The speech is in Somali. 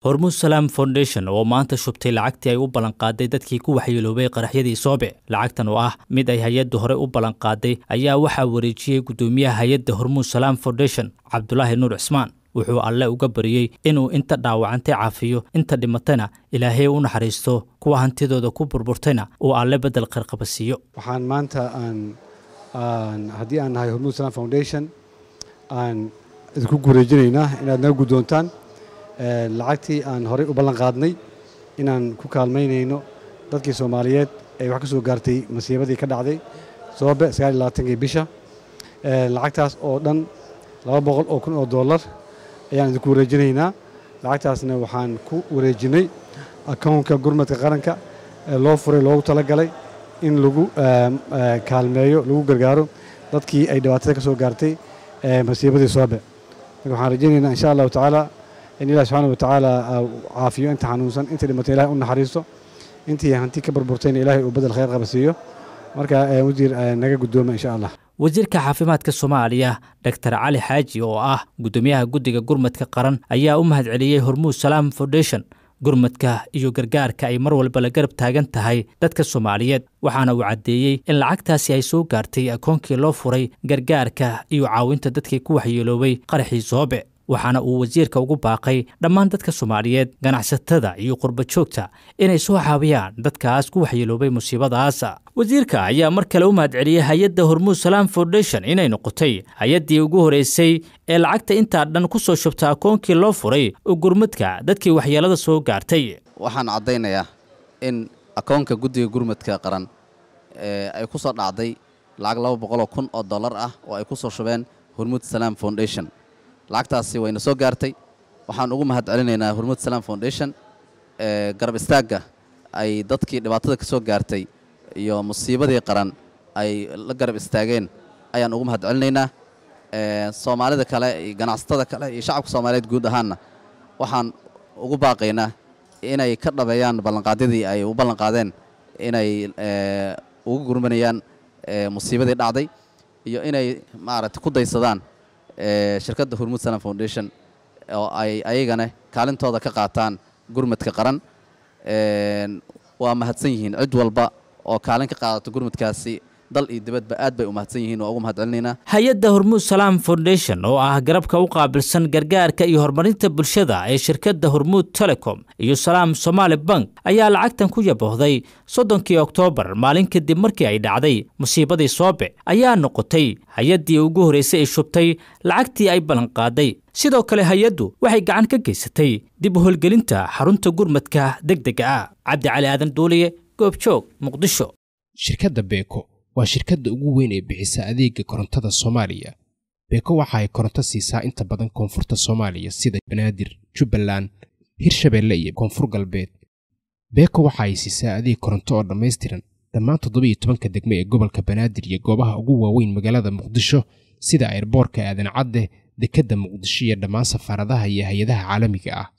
hormuud salaam foundation oo maanta shubtay lacagtii ay u ballanqaaday dadkii ku waxyeeloobay qaraxyadii soobe lacagtan oo ah mid ay hay-adda hore u ballanqaaday ayaa waxaa wareejiyey guddoomiyaha hay-adda hormuud salaam foundation cabdulaahi nuur cismaan wuxuu alle uga bariyey inuu inta dhaawacantay caafiyo inta dhimatayna ilaahay u naxariisto kuwa hantidooda ku burburtayna uu alle beddel qarqaba siiyo waxaan maanta aan haddii aan nahay hormuud salaam foundation aan idinku gureejinaynaa inaad naga guddoontaan lacagtii aan horey u ballan qaadnay inaan ku kaalmaynayno dadkii soomaaliyeed ee wax ka soo gaartay masiibadii ka dhacday soobe sagaaliyolabaatanki bisha lacagtaas oo dhan laba boqol oo kun oo dollar ayaan idinku wareejinaynaa lacagtaasna waxaan ku wareejinnay akownka gurmadka qaranka ee loo furay loogu talagalay in lagu kaalmeeyo lagu gargaaro dadkii ay dhibaatada ka soo gaartay masiibadii soobe marka waxaan rajaynaynaa insha allahu tacaala in ilahi subxaana wa tacaala caafiyo inta xanuunsan inta dhimatay ilahay u naxariisto intii hanti ka burburtayna ilaahay uu bedel khayr qaba siiyo marka wasiir naga guddooma insha allah wasiirka caafimaadka soomaaliya doctor cali xaaji oo ah guddoomiyaha guddiga gurmadka qaran ayaa u mahadceliyey hormuud salaam foundation gurmadka iyo gargaarka ay mar walba la garab taagan tahay dadka soomaaliyeed waxaana uu caddeeyey in lacagtaasi ay soo gaartay akoonkii loo furay gargaarka iyo caawinta dadkii ku waxyeeloobay qaraxii soobe waxaana uu wasiirka ugu baaqay dhammaan dadka soomaaliyeed ganacsatada iyo qurba joogta inay soo caawiyaan dadkaas ku waxyeeloobay musiibadaas wasiirka ayaa mar kale u mahadceliyey hay-adda hormuud salaam foundation inay noqotay hay-addii ugu horeysay ee lacagta intaa dhan ku soo shubta akoonkii loo furay oo gurmadka dadkii waxyeelada soo gaartay waxaan caddaynayaa in akoonka guddiga gurmadka qaran ay ku soo dhacday lacag laba boqoloo kun oo dollar ah oo ay ku soo shubeen hormuud salaam foundation lacagtaasi wayna soo gaartay waxaan ugu mahad celinaynaa hormuud salaam foundation garab istaagga ay dadkii dhibaatada ka soo gaartay iyo musiibadii qaran ay la garab istaageen ayaan ugu mahad celinaynaa soomaalida kale iyo ganacsatada kale iyo shacabka soomaaliyeed guud ahaanna waxaan ugu baaqaynaa inay ka dhabeeyaan ballanqaadyadii ay u ballanqaadeen inay ugu gurmanayaan musiibadii dhacday iyo inay maaragtay ku daysadaan shirkadda hormuud salam foundation oo ay ayagana kaalintooda ka qaataan gurmadka qaran waa mahadsan yihiin cid walba oo kaalin ka qaadato gurmadkaasi dal iyo dibadba aad bay u mahadsan yihiin waa ugu mahad celinaynaa hay-adda hormuud salaam foundation oo ah garabka u qaabilsan gargaarka iyo horumarinta bulshada ee shirkadda hormuud telecom iyo salaam somaali bank ayaa lacagtan ku yaboohday soddonkii oktoobar maalin kadib markii ay dhacday musiibadii soobe ayaa noqotay hay-addii ugu horreysay ay shubtay lacagtii ay ballanqaaday sidoo kale hay-addu waxay gacan ka geysatay dib u holgelinta xarunta gurmadka deg dega ah cabdi cali aadan duuliye goobjoog muqdisho shirkadda beeko waa shirkadda ugu weyn ee bixisa adeega korontada soomaaliya beeko waxa ay koronto siisaa inta badan koonfurta soomaaliya sida banaadir jubbaland hirshabeelle iyo koonfur galbeed beeko waxa ay siisaa adeeg koronto oo dhammaystiran dhammaan toddobiiyo tobanka degme ee gobolka banaadir iyo goobaha ugu waaweyn magaalada muqdisho sida airboorka aadan cadde dekedda muqdisho iyo dhammaan safaaradaha iyo hay-adaha caalamiga ah